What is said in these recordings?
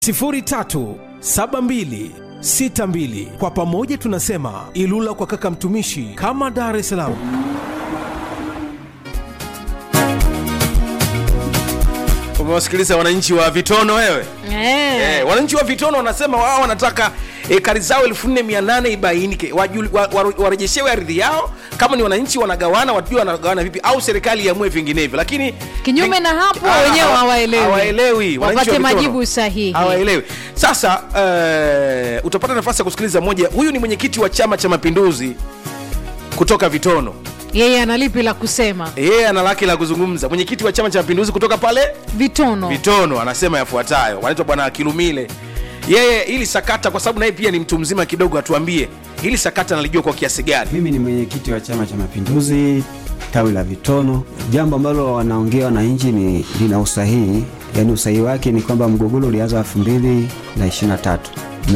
037262 kwa pamoja tunasema ilula kwa kaka mtumishi kama dar es salaam umewasikiliza wananchi wa vitono wewe Eh. eh, wananchi wa vitono wanasema wao wanataka ekari zao 4800 ibainike wajul- wa- wa- warejeshewe ardhi yao kama ni wananchi wanagawana watujue wanagawana vipi au serikali iamue vinginevyo lakini Kinyume na hapo, Ah, wenyewe hawa- hawaelewi. hawaelewi wananchi Wapate wa Vitono. majibu sahihi. hawaelewi sasa uh, utapata nafasi ya kusikiliza moja huyu ni mwenyekiti wa chama cha mapinduzi kutoka vitono yeye ana lipi la kusema yeye ana lake la kuzungumza mwenyekiti wa chama cha mapinduzi kutoka pale vitono vitono anasema yafuatayo wanaitwa bwana kilumile yeye hili sakata kwa sababu naye pia ni mtu mzima kidogo atuambie hili sakata nalijua kwa kiasi gani Mimi ni mwenyekiti wa Chama cha Mapinduzi tawi la Vitono. Jambo ambalo wanaongea wananchi ni lina usahihi, yaani usahihi wake ni kwamba mgogoro ulianza elfu mbili na ishirini na tatu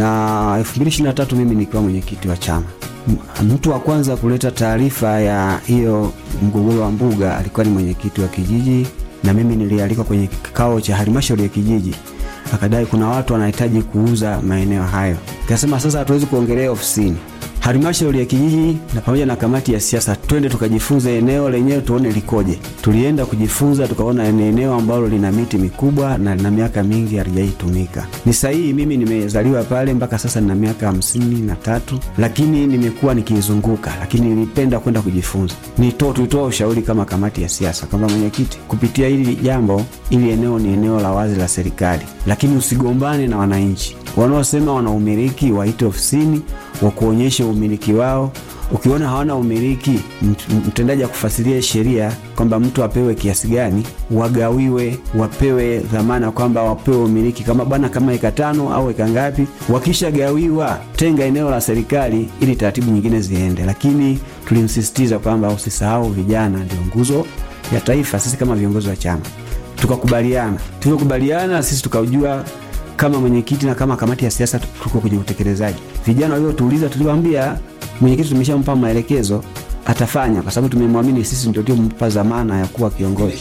na elfu mbili ishirini na tatu mimi nikiwa mwenyekiti wa chama. M- Mtu wa kwanza kuleta taarifa ya hiyo mgogoro wa mbuga alikuwa ni mwenyekiti wa kijiji, na mimi nilialikwa kwenye kikao cha halmashauri ya kijiji akadai kuna watu wanahitaji kuuza maeneo hayo. Kasema sasa hatuwezi kuongelea ofisini, halmashauri ya kijiji na pamoja na kamati ya siasa, twende tukajifunze eneo lenyewe tuone likoje. Tulienda kujifunza, tukaona ni eneo ambalo lina miti mikubwa na lina miaka mingi halijaitumika. Ni sahihi, mimi nimezaliwa pale mpaka sasa nina miaka hamsini na tatu, lakini nimekuwa nikizunguka, lakini nilipenda kwenda kujifunza. Nito, tulitoa ushauri kama kamati ya siasa kwamba mwenyekiti, kupitia hili jambo, ili eneo ni eneo la wazi la serikali, lakini usigombane na wananchi wanaosema wana umiliki, waite ofisini wakuonyeshe umiliki wao. Ukiona hawana umiliki, mt- mtendaji akufasirie sheria kwamba mtu apewe kiasi gani, wagawiwe, wapewe dhamana kwamba wapewe umiliki kama bwana, kama eka tano au eka ngapi. Wakishagawiwa, tenga eneo la serikali ili taratibu nyingine ziende, lakini tulimsisitiza kwamba usisahau vijana ndio nguzo ya taifa. Sisi kama viongozi wa chama tukakubaliana, tulivyokubaliana sisi tukajua kama mwenyekiti na kama kamati ya siasa tuko kwenye utekelezaji. Vijana waliotuuliza tuliwaambia mwenyekiti tumeshampa maelekezo atafanya, kwa sababu tumemwamini sisi ndio tuliompa dhamana ya kuwa kiongozi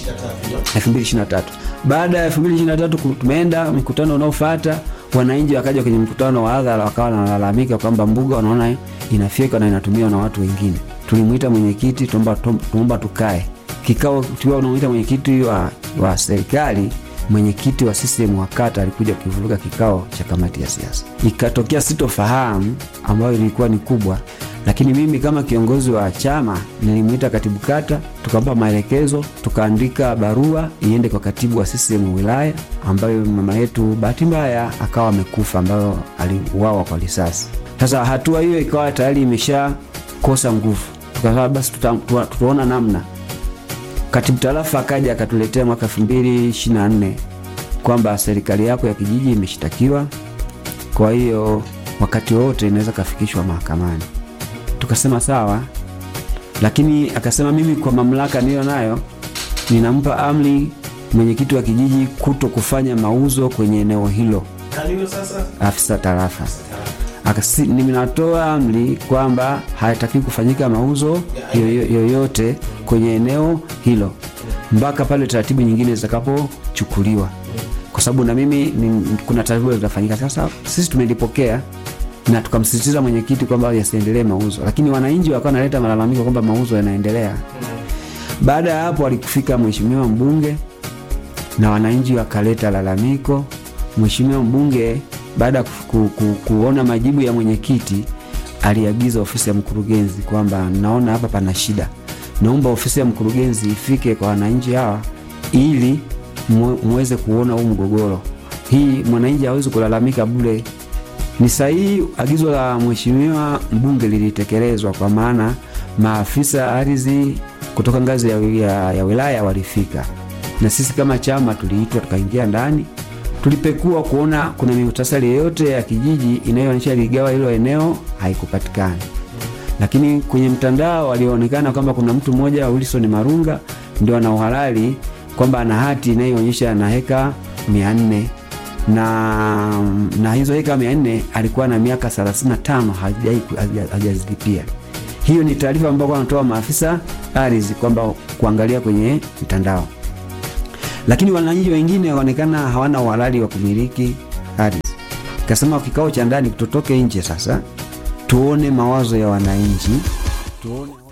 2023. Baada ya 2023 ku- tumeenda mikutano unaofuata, wananchi wakaja kwenye mkutano wa hadhara wakawa wanalalamika kwamba mbuga wanaona inafyeka na inatumiwa na watu wengine. Tulimwita mwenyekiti, tuomba tuomba tukae kikao, tukiwa unamuita mwenyekiti wa, wa serikali mwenyekiti wa CCM wa kata alikuja kukivuruga kikao cha kamati ya siasa, ikatokea sitofahamu ambayo ilikuwa ni kubwa, lakini mimi kama kiongozi wa chama nilimwita katibu kata, tukampa maelekezo, tukaandika barua iende kwa katibu wa CCM wilaya, ambayo mama yetu bahati mbaya akawa amekufa, ambayo aliuawa kwa risasi. Sasa hatua hiyo ikawa tayari imeshakosa nguvu, tukasema basi tuta, tuta, tutaona namna Katibu tarafa akaja akatuletea mwaka 2024 kwamba serikali yako ya kijiji imeshtakiwa, kwa hiyo wakati wote inaweza kafikishwa mahakamani. Tukasema sawa, lakini akasema mimi kwa mamlaka niliyo nayo ninampa amri mwenyekiti wa kijiji kuto kufanya mauzo kwenye eneo hilo, afisa tarafa Akasi, ninatoa amri kwamba hayatakiwi kufanyika mauzo yoyo- yoyote kwenye eneo hilo mpaka pale taratibu nyingine zitakapochukuliwa, kwa sababu na mimi ni, kuna taratibu zitafanyika. Sasa sisi tumelipokea na tukamsisitiza mwenyekiti kwamba yasiendelee mauzo, lakini wananchi wakawa wanaleta malalamiko kwamba mauzo yanaendelea. Baada ya hapo alikufika mheshimiwa mbunge na wananchi wakaleta lalamiko. Mheshimiwa mbunge baada ya ku, ku, ku, kuona majibu ya mwenyekiti aliagiza ofisi ya mkurugenzi kwamba naona hapa pana shida, naomba ofisi ya mkurugenzi ifike kwa wananchi hawa ili mwe- muweze kuona huu mgogoro. Hii mwananchi hawezi kulalamika bure. Ni sahihi agizo la mheshimiwa mbunge lilitekelezwa, kwa maana maafisa ardhi kutoka ngazi ya, ya, ya wilaya walifika, na sisi kama chama tuliitwa tukaingia ndani, tulipekua kuona kuna mihutasari yoyote ya kijiji inayoonyesha ligawa hilo eneo, haikupatikana. Lakini kwenye mtandao alionekana kwamba kuna mtu mmoja Wilson Marunga ndio ana uhalali kwamba ana hati inayoonyesha ana heka mia nne na, na hizo heka mia nne alikuwa na miaka 35 hajai- haja- hajazilipia. Hiyo ni taarifa ambayo wanatoa maafisa ardhi kwamba kuangalia kwenye mtandao, lakini wananchi wengine waonekana hawana uhalali wa kumiliki ardhi. Kasema kikao cha ndani tutoke nje sasa, tuone mawazo ya wananchi, tuone